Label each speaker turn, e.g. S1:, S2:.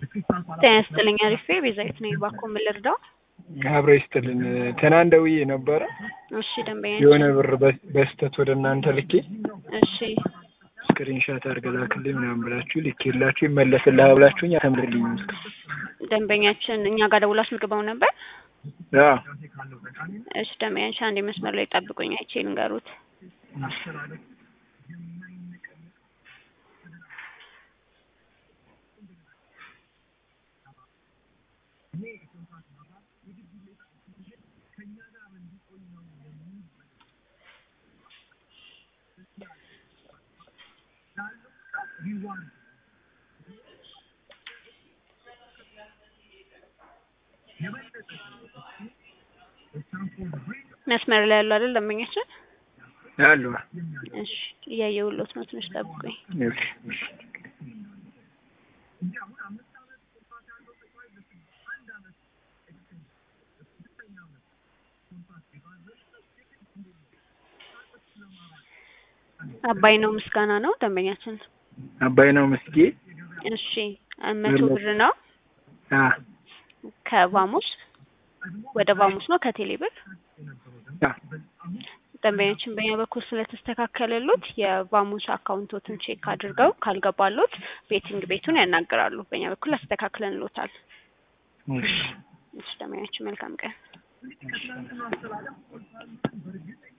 S1: ጤና ይስጥልኝ አሪፌ ቤዛዊት ነኝ። እባክዎ ምን ልርዳው?
S2: አብረ ይስጥልን። ትናንት ደውዬ ነበረ
S1: እሺ ደንበኛ
S2: የሆነ ብር በ- በስተት ወደ እናንተ ልኬ
S1: እሺ
S2: ስክሪንሻት አድርገህ ላክልኝ ምናምን ብላችሁ ልኬላችሁ ይመለስልሃል ብላችሁኝ አተምልልኝ
S1: ደንበኛችን እኛ ጋር ደውሎ አስመዝግበው ነበር።
S2: አዎ
S1: እሺ ደንበኛችን አንድ መስመር ላይ ጠብቁኝ፣ አይቼ ልንገሩት። መስመር ላይ ያለው አይደል ደንበኛችን?
S2: አሉ
S1: እሺ እያየሁሎት ነው፣ ትንሽ ጠብቁኝ።
S2: እሺ፣ እሺ።
S1: አባይ ነው ምስጋና ነው ደንበኛችን።
S2: አባይ ነው ምስጌ
S1: እሺ መቶ ብር ነው
S2: አ
S1: ከቫሙስ ወደ ቫሙስ ነው ከቴሌ ብር
S2: አ
S1: ደንበኛችን በእኛ በኩል ስለተስተካከለሉት የቫሙስ አካውንቶትን ቼክ አድርገው ካልገባሉት ቤቲንግ ቤቱን ያናግራሉ። በእኛ በኩል አስተካክለንሎታል።
S2: እሺ
S1: እሺ ደንበኛችን መልካም ቀን።